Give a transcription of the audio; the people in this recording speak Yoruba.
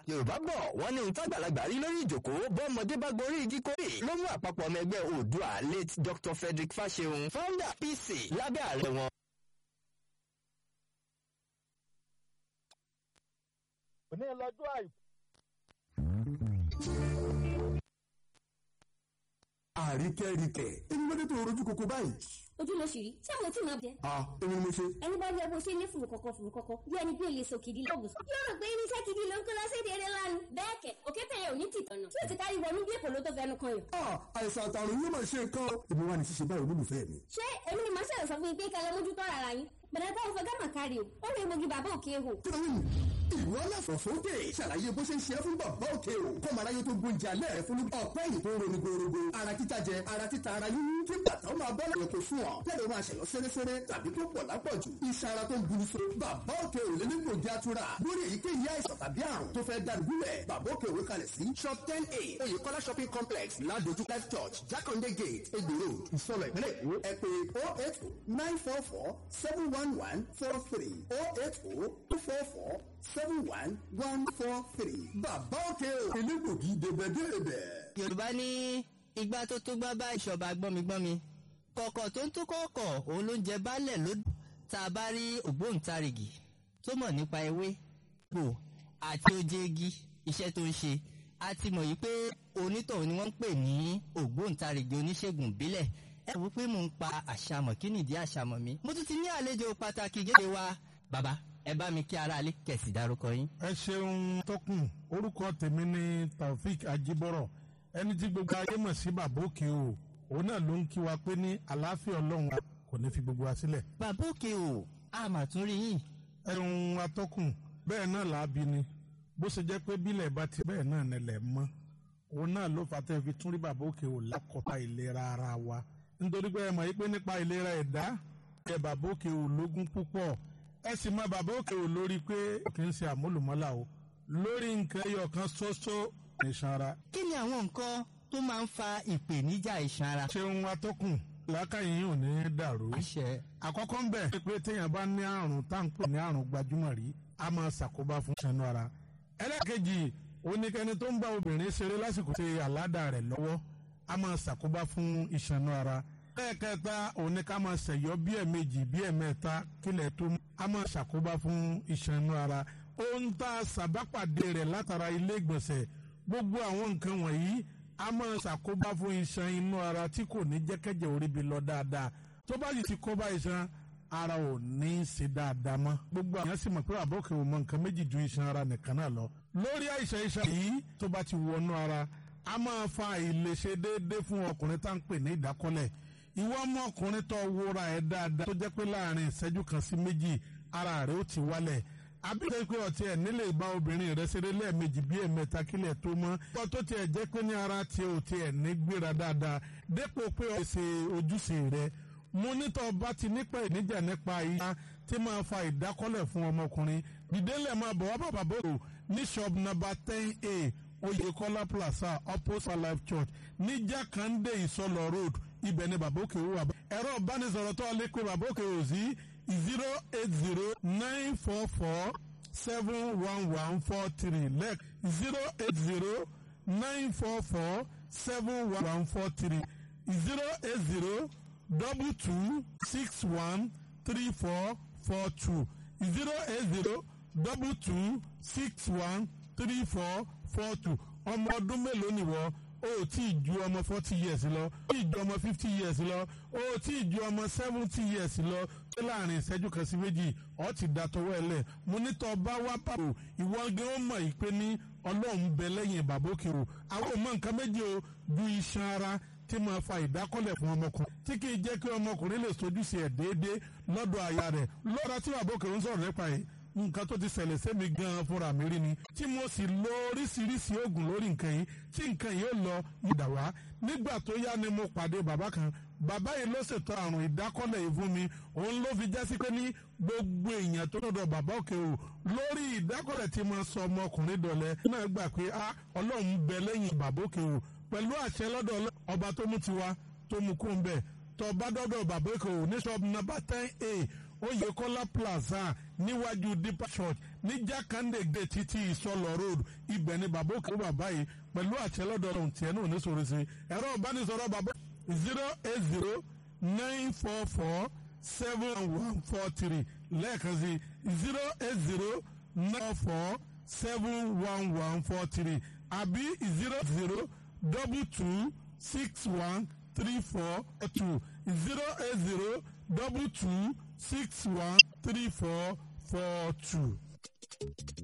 yorùbá bọ̀ wọ́n ní ohun tágbàlagbà rí lórí ìjòkó bọ́mọdé bá gorí igi kórè ló mú àpapọ̀ ọmọ ẹgbẹ́ oòdùà late dr frederick fasehun founder pc lábẹ́ ààrẹ wọn. òní lọ́jọ́ àìkú. àríkẹ́ríkẹ́ èmi ló dé tó rojú koko báyìí. ojú ló ṣì rí tí àwọn tí máa bẹ. a èmi ni mo ṣe. ẹni bá rí ẹ bó ṣe ní fùrù kọ̀kọ̀ fùrù kọ̀kọ̀ bí ẹni bí olè sọ kìdí lọ́gùn sọ. yóò rò pé irinṣẹ́ kìdí ló ń kó lọ sí èdè eré lánàá. bẹ́ẹ̀ kẹ̀ òkété yẹn ò ní tìtọ̀nà tí ò ti kárí wọnú bí èkó ló tó fẹnu kan yàn. a àìsàn àtàrùn yóò máa ṣe nǹkan o. èmi wà ní ṣíṣe báyìí olólùfẹ́ mi. ṣé èmi ni màá ṣẹlẹ̀ sọ fún yín pé kẹlẹ́ mójútó ara yín bẹ̀rẹ̀ táwọn fẹ́ gámà kárí o ó lè mogi bàbá òkè hò. kílódé ìwọ aláfọ̀ sókè ṣàlàyé bó ṣe ń ṣe é fún bàbá òkè o kọ́mọ aráyé tó gbóúnjẹ alẹ́ rẹ fún ọ̀pẹ́ yìí tó ń ronú gbòòrògbò ara títa jẹ ara títa ara yíyún kí bàtà ó máa bọ́ lọ́yẹ̀ kó fún ọ tẹ́lẹ̀ máa ṣẹ̀yọ́ sẹ́rẹ́sẹ́rẹ́ tàbí tó pọ̀ lápọ̀jù iṣan ara tó ń buru so bàbá òkè ò lé ní gbòógì atura lórí èyíkéyìí àìsàn tàbí àrùn tó fẹ́ dàrúgúlẹ̀ bàbá òkè òwe kalẹ̀ sí shop ten a oyèkọ́lá shopping complex ládójú life church jákàndé gate egbò road ìsọlọ ìpínlẹ̀ èkó ẹ pé oh eight nine four four seven one one four three oh eight oh two four four seven one one four three bàbá òkè ò elégbògi débẹ̀débẹ̀. yorùbá ní igbá tó tó gbá bá ìṣọba gbọ́migbọ́mi kọ̀kọ̀ tó ń tó kọ̀ọ̀kọ̀ òun ló ń jẹ baálẹ̀ ló tá a bá rí ògbóǹtarìgì tó mọ̀ nípa ewé gbò àti oje igi iṣẹ́ tó ń ṣe a ti mọ̀ yìí pé onítọ̀hún ni wọ́n ń pè ní ògbóǹtarìgì oníṣègùn ìbílẹ̀ ẹ wò pé mò ń pa àṣàmọ̀ kí nìdí àṣàmọ̀ mi mo tún ti ní àlejò pàtàkì gẹ́gẹ́ wa bàbá ẹ bá mi kí aráalé kẹ̀sì dárúkọ yín. ẹ ṣeun tọkùn orúkọ tèmi ni taofik ajibọrọ ẹni tí gbogbo ayé mọ̀ sí bàbá òkè o òun náà ló ń kí wa pé ní àlàáfíà ọlọ́run wa kò ní fi gbogbo wa sílẹ̀. bàbá òkè o a mà tún rí yín. ẹ̀rùn atọ́kùn bẹ́ẹ̀ náà làábi ni bó ṣe jẹ́ pé bílẹ̀ bá ti bẹ́ẹ̀ náà nílẹ̀ mọ́ òun náà ló fà tẹ́ fi tún rí bàbá òkè o lákọ̀ọ́ta ìlera ara wa nítorí pé ẹ mọ̀ yí pé nípa ìlera ẹ̀dá ẹ bàbá òkè o lógún púpọ̀ ẹ sì mọ bàbá òkè ò lórí pé kì í ṣe àmúlùmọ́là o lórí nǹkan ẹyọ kan ṣoṣo nìṣan ara. kí ni àwọn nǹkan tó máa ń fa ìpèníjà iṣan ara. ṣeun atọ́kùn làákàyè yìí ò ní dàrú. àṣẹ. àkọ́kọ́ ń bẹ̀ pé téèyàn bá ní àrùn táǹpù ní àrùn gbajúmọ̀ rí a máa ṣàkóbá fún iṣan ara. ẹlẹ́kejì oníkẹ́ni tó ń bá obìnrin ṣeré lásìkò ṣe àládà rẹ̀ lọ́wọ́ a máa ṣàkóbá fún iṣan ara lẹ́ẹ̀kẹta òní ká máa ṣẹ̀yọ́ bí ẹ̀mejì bí ẹ̀mẹ́ta kílẹ̀ tó a máa ṣàkóbá fún iṣan inú ara ohun tá a ṣàbápàdé rẹ̀ látara ilé ìgbọ̀nsẹ̀ gbogbo àwọn nǹkan wọ̀nyí a máa ṣàkóbá fún iṣan inú ara tí kò ní jẹ́kẹ́jẹ́ orí bi lọ dáadáa tó bá yìí ti kóbá iṣan ara ò ní í ṣe dáadáa mọ́ gbogbo àwọn sì mọ̀ pé àbọ̀kẹ́ ò mọ nǹkan méjì ju iṣan ara nìkan náà lọ lórí àìsàn iṣan yìí tó bá ti wọnú ara a máa fa àìlèṣe déédéé fún ọkùnrin tá à ń pè ní ìdákọ́lẹ̀ ìwọ ọmọkùnrin tó wúra ẹ dáadáa tó jẹ́ pé láàrin ìṣẹ́jú kan sí méjì ara rẹ̀ ó ti wálẹ̀ àbíkẹ́ pé ọtí ẹ̀ nílé ìbá obìnrin rẹ̀ ṣeré lẹ́ẹ̀mejì bí ẹ̀mẹ́ta kílẹ̀ tó mọ́ ọ tó tiẹ̀ jẹ́ pé ní ara tiẹ̀ ò tiẹ̀ ní gbéra dáadáa dépò pé ọ ṣe ojúṣe rẹ̀ mo nítọ́ bá ti nípa ìníjà nípa ìyá tí máa fa ìdákọ́lẹ̀ fún ọmọkùnrin dìdélẹ̀ máa bọ̀ wá bàbá bò ní shop number ten a Oyèkọ́lá plaza opposite life church ní Jákàndé Ìsọlọ road ibẹ̀ ni bàbá òkè wà. ẹ̀rọ ìbánisọ̀rọ̀ tó lè pe bàbá òkè wò sí zero eight zero nine four four seven one one four three lẹ́ẹ̀k zero eight zero nine four four seven one one four three zero eight zero double two six one three four four two zero eight zero double two six one three four four two ọmọ ọdún mélòó nìwọ o tí ì ju ọmọ forty years lọ o tí ì ju ọmọ fifty years lọ o tí ì ju ọmọ seventy years lọ ṣé láàrin ìṣẹ́jú kan sí méjì ọ ti da tọwọ́ ẹ lẹ̀ mo ní tọ́ bá wá bàbò ìwọ gẹ́ ó mọ̀ ìpè ní ọlọ́run bẹ lẹ́yìn bàbókè o àwọn ò mọ nǹkan méjì o ju iṣan ara tí máa fa ìdákọ́lẹ̀ fún ọmọkùnrin tí kì í jẹ́ kí ọmọkùnrin lè sojúṣe ẹ̀ déédéé lọ́dọ̀ aya rẹ̀ lọ́dọ̀ tí bàbókè ń sọ̀rọ̀ nípa yìí nǹkan tó ti ṣẹlẹ̀ sẹ́mi gan-an fúnra mi rí ni tí mo sì lo oríṣiríṣi oògùn lórí nǹkan yìí tí nǹkan yìí ó lọ yídà wá nígbà tó yá ni mo pàdé bàbá kan bàbá yìí ló ṣètò àrùn ìdákọ́lẹ̀ yìí fún mi òun ló fi jásí pé ní gbogbo èèyàn tó dọ̀dọ̀ bàbá òkè o lórí ìdákọ́lẹ̀ tí mo sọ ọmọkùnrin dọ̀lẹ́ náà gbà pé a ọlọ́run bẹ lẹ́yìn bàbá òkè o pẹ̀lú àṣẹ lọ́dọ̀ ọba tó mú tiwa tó mú kó ń bẹ̀ tó bá dọ́dọ̀ bàbá òkè o ní ṣọ́ọ̀bù nọ́mbà ten a Oyèkọ́lá plaza níwájú deeper church ní jákàndé gé títí ìsọlọ road ibẹ̀ ni bàbá òkè bàbá yìí pẹ̀lú àtẹlọ́dọ̀ ọ̀hún tiẹ̀ náà ní sọ̀rọ̀ sí ẹ̀rọ ìbánisọ̀rọ̀ bàbá zero eight zero nine four four seven one four three lẹ́ẹ̀kan sí zero eight zero nine four seven one one four three àbí zero zero double two six one three four two zero eight zero double two six one three four four two.